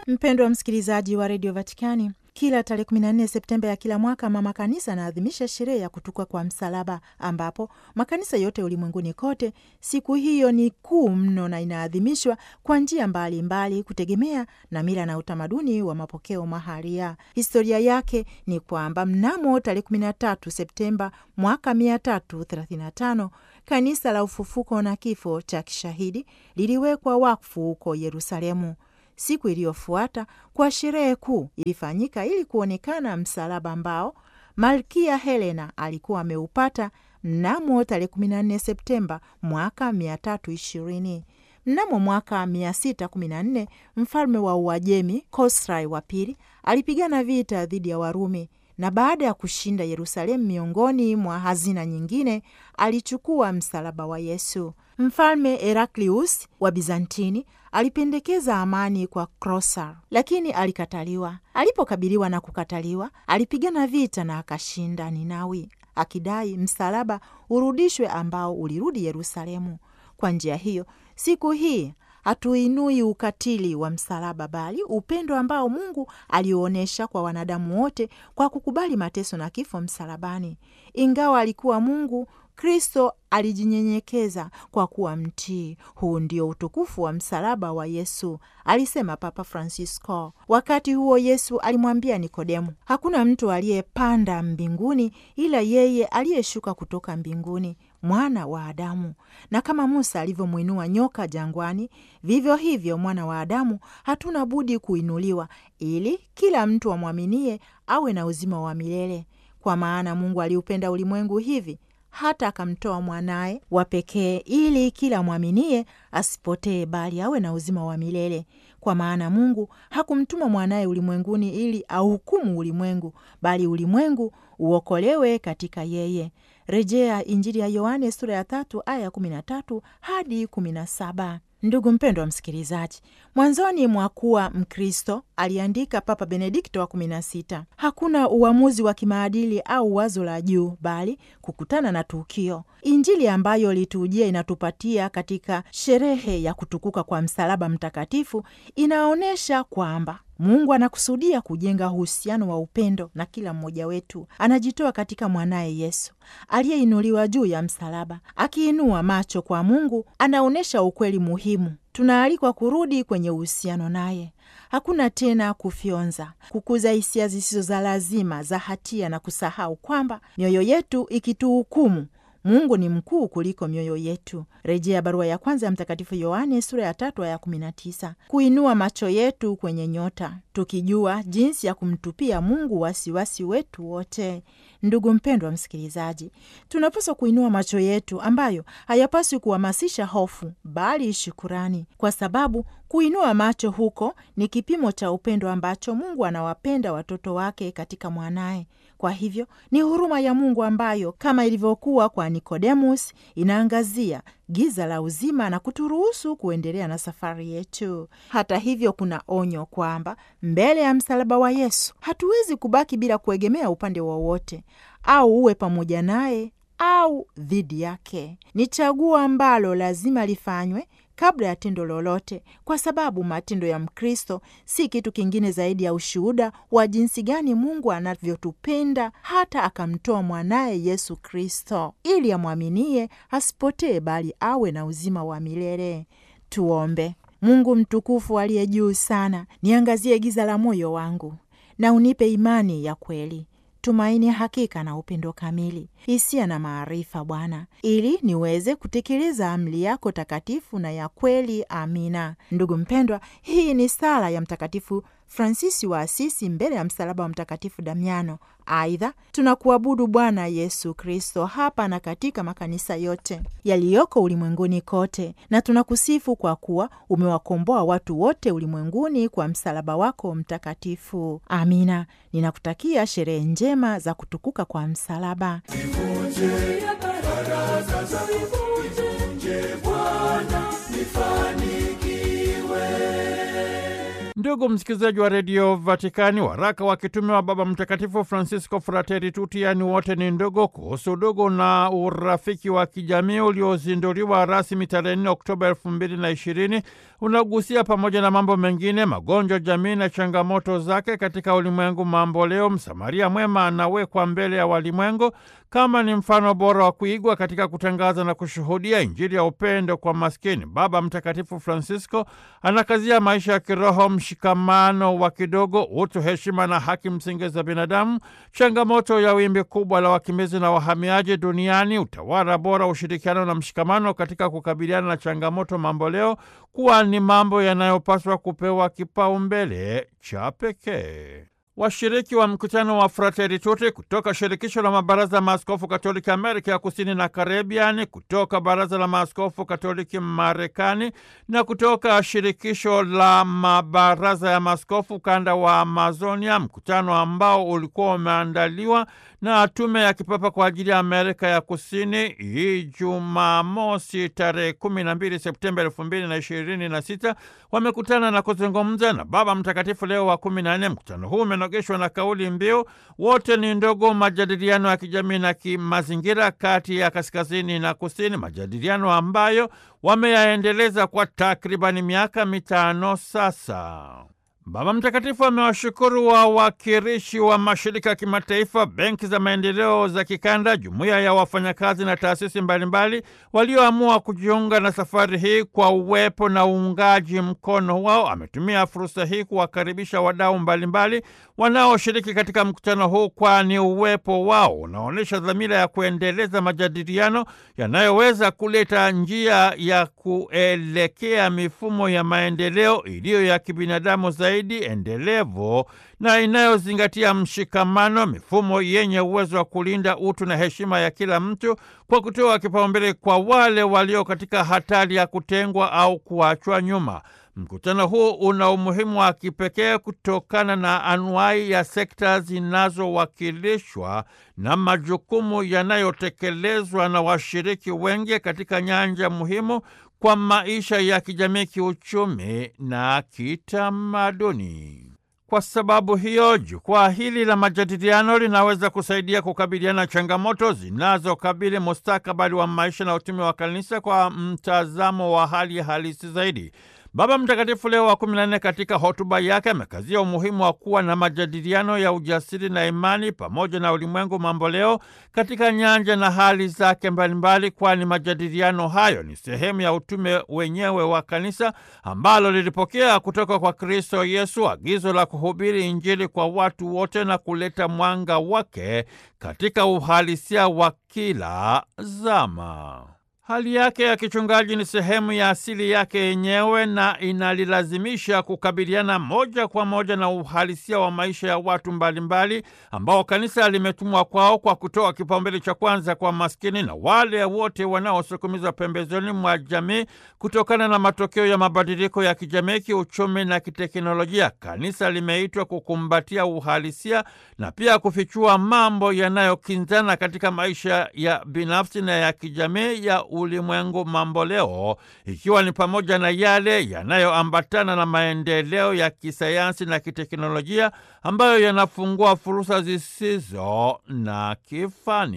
Mpendwa msikilizaji wa redio Vatikani, kila tarehe 14 Septemba ya kila mwaka mama kanisa anaadhimisha sherehe ya kutukwa kwa msalaba, ambapo makanisa yote ulimwenguni kote siku hiyo ni kuu mno na inaadhimishwa kwa njia mbalimbali kutegemea na mila na utamaduni wa mapokeo mahalia. Historia yake ni kwamba mnamo tarehe 13 Septemba mwaka 335 kanisa la ufufuko na kifo cha kishahidi liliwekwa wakfu huko Yerusalemu. Siku iliyofuata kwa sherehe kuu ilifanyika ili kuonekana msalaba ambao malkia Helena alikuwa ameupata mnamo tarehe 14 Septemba mwaka 320. Mnamo mwaka 614 mfalme wa Uajemi Kosrai wa pili alipigana vita dhidi ya Warumi na baada ya kushinda Yerusalemu, miongoni mwa hazina nyingine, alichukua msalaba wa Yesu. Mfalme Heraklius wa Bizantini alipendekeza amani kwa Krosar, lakini alikataliwa. Alipokabiliwa na kukataliwa, alipigana vita na akashinda Ninawi, akidai msalaba urudishwe, ambao ulirudi Yerusalemu. Kwa njia hiyo, siku hii hatuinui ukatili wa msalaba, bali upendo ambao Mungu alionyesha kwa wanadamu wote kwa kukubali mateso na kifo msalabani. Ingawa alikuwa Mungu, Kristo alijinyenyekeza kwa kuwa mtii. Huu ndio utukufu wa msalaba wa Yesu, alisema Papa Francisco. Wakati huo Yesu alimwambia Nikodemu, hakuna mtu aliyepanda mbinguni ila yeye aliyeshuka kutoka mbinguni, mwana wa Adamu. Na kama Musa alivyomwinua nyoka jangwani, vivyo hivyo mwana wa Adamu hatuna budi kuinuliwa, ili kila mtu amwaminie awe na uzima wa milele. Kwa maana Mungu aliupenda ulimwengu hivi hata akamtoa mwanaye wa pekee ili kila mwaminie asipotee bali awe na uzima wa milele. Kwa maana Mungu hakumtuma mwanaye ulimwenguni ili auhukumu ulimwengu, bali ulimwengu uokolewe katika yeye. Rejea Injili ya Yohane sura ya tatu aya kumi na tatu hadi kumi na saba. Ndugu mpendwa wa msikilizaji, mwanzoni mwa kuwa Mkristo, aliandika Papa Benedikto wa kumi na sita, hakuna uamuzi wa kimaadili au wazo la juu, bali kukutana na tukio. Injili ambayo litujia inatupatia katika sherehe ya kutukuka kwa msalaba mtakatifu inaonyesha kwamba Mungu anakusudia kujenga uhusiano wa upendo na kila mmoja wetu. Anajitoa katika mwanaye Yesu aliyeinuliwa juu ya msalaba. Akiinua macho kwa Mungu, anaonyesha ukweli muhimu. Tunaalikwa kurudi kwenye uhusiano naye. Hakuna tena kufyonza, kukuza hisia zisizo za lazima za hatia na kusahau kwamba mioyo yetu ikituhukumu Mungu ni mkuu kuliko mioyo yetu. Rejea barua ya kwanza ya Mtakatifu Yohane sura ya tatu aya kumi na tisa. Kuinua macho yetu kwenye nyota, tukijua jinsi ya kumtupia Mungu wasiwasi wetu wote. Ndugu mpendwa msikilizaji, tunapaswa kuinua macho yetu ambayo hayapaswi kuhamasisha hofu, bali shukurani, kwa sababu kuinua macho huko ni kipimo cha upendo ambacho Mungu anawapenda watoto wake katika mwanaye. Kwa hivyo ni huruma ya Mungu ambayo kama ilivyokuwa kwa Nikodemus inaangazia giza la uzima na kuturuhusu kuendelea na safari yetu. Hata hivyo, kuna onyo kwamba mbele ya msalaba wa Yesu hatuwezi kubaki bila kuegemea upande wowote, au uwe pamoja naye au dhidi yake. Ni chaguo ambalo lazima lifanywe kabla ya tendo lolote, kwa sababu matendo ya Mkristo si kitu kingine zaidi ya ushuhuda wa jinsi gani Mungu anavyotupenda hata akamtoa mwanaye Yesu Kristo ili amwaminie asipotee, bali awe na uzima wa milele. Tuombe. Mungu mtukufu aliye juu sana, niangazie giza la moyo wangu na unipe imani ya kweli tumaini hakika na upendo kamili, hisia na maarifa, Bwana, ili niweze kutekeleza amri yako takatifu na ya kweli. Amina. Ndugu mpendwa, hii ni sala ya Mtakatifu Fransisi wa Asisi mbele ya msalaba wa Mtakatifu Damiano. Aidha, tunakuabudu Bwana Yesu Kristo hapa na katika makanisa yote yaliyoko ulimwenguni kote, na tunakusifu kwa kuwa umewakomboa watu wote ulimwenguni kwa msalaba wako mtakatifu. Amina. Ninakutakia sherehe njema za kutukuka kwa msalaba. Ndugu msikilizaji wa redio Vatikani, waraka wa kitume wa Baba Mtakatifu Francisco Fratelli Tutti, yaani wote ni ndugu, kuhusu udugu na urafiki wa kijamii uliozinduliwa rasmi tarehe 4 Oktoba elfu mbili na ishirini unagusia pamoja na mambo mengine magonjwa, jamii na changamoto zake katika ulimwengu mambo leo. Msamaria mwema anawekwa mbele ya walimwengu kama ni mfano bora wa kuigwa katika kutangaza na kushuhudia Injili ya upendo kwa maskini. Baba Mtakatifu Francisco anakazia maisha ya kiroho, mshikamano wa kidogo, utu, heshima na haki msingi za binadamu, changamoto ya wimbi kubwa la wakimbizi na wahamiaji duniani, utawala bora, ushirikiano na mshikamano katika kukabiliana na changamoto mamboleo kuwa ni mambo yanayopaswa kupewa kipaumbele cha pekee. Washiriki wa mkutano wa Fratelli Tutti kutoka shirikisho la mabaraza ya maaskofu Katoliki Amerika ya Kusini na Karibiani, kutoka baraza la maaskofu Katoliki Marekani na kutoka shirikisho la mabaraza ya maaskofu kanda wa Amazonia, mkutano ambao ulikuwa umeandaliwa na tume ya kipapa kwa ajili ya Amerika ya Kusini hii Jumamosi tarehe 12 Septemba elfu mbili na ishirini na sita wamekutana na kuzungumza na Baba Mtakatifu Leo wa kumi na nne. Mkutano huu umenogeshwa na kauli mbiu wote ni ndugu, majadiliano ya kijamii na kimazingira kati ya kaskazini na kusini, majadiliano ambayo wameyaendeleza kwa takribani miaka mitano sasa. Baba Mtakatifu amewashukuru wawakilishi wa mashirika ya kimataifa, benki za maendeleo za kikanda, jumuiya ya wafanyakazi na taasisi mbalimbali walioamua kujiunga na safari hii kwa uwepo na uungaji mkono wao. Ametumia fursa hii kuwakaribisha wadau mbalimbali wanaoshiriki katika mkutano huu, kwani uwepo wao unaonyesha dhamira ya kuendeleza majadiliano yanayoweza kuleta njia ya kuelekea mifumo ya maendeleo iliyo ya kibinadamu zaidi endelevu na inayozingatia mshikamano, mifumo yenye uwezo wa kulinda utu na heshima ya kila mtu kwa kutoa kipaumbele kwa wale walio katika hatari ya kutengwa au kuachwa nyuma. Mkutano huu una umuhimu wa kipekee kutokana na anuai ya sekta zinazowakilishwa na majukumu yanayotekelezwa na washiriki wengi katika nyanja muhimu kwa maisha ya kijamii, kiuchumi na kitamaduni. Kwa sababu hiyo, jukwaa hili la majadiliano linaweza kusaidia kukabiliana na changamoto zinazokabili mustakabali wa maisha na utume wa kanisa kwa mtazamo wa hali halisi zaidi. Baba Mtakatifu Leo wa kumi na nne katika hotuba yake amekazia umuhimu wa kuwa na majadiliano ya ujasiri na imani pamoja na ulimwengu mambo leo katika nyanja na hali zake mbalimbali, kwani majadiliano hayo ni sehemu ya utume wenyewe wa kanisa ambalo lilipokea kutoka kwa Kristo Yesu agizo la kuhubiri Injili kwa watu wote na kuleta mwanga wake katika uhalisia wa kila zama. Hali yake ya kichungaji ni sehemu ya asili yake yenyewe na inalilazimisha kukabiliana moja kwa moja na uhalisia wa maisha ya watu mbalimbali ambao kanisa limetumwa kwao kwa kutoa kipaumbele cha kwanza kwa maskini na wale wote wanaosukumizwa pembezoni mwa jamii kutokana na matokeo ya mabadiliko ya kijamii, kiuchumi na kiteknolojia. Kanisa limeitwa kukumbatia uhalisia na pia kufichua mambo yanayokinzana katika maisha ya binafsi na ya kijamii ya ulimwengu mambo leo, ikiwa ni pamoja na yale yanayoambatana na maendeleo ya kisayansi na kiteknolojia ambayo yanafungua fursa zisizo na kifani.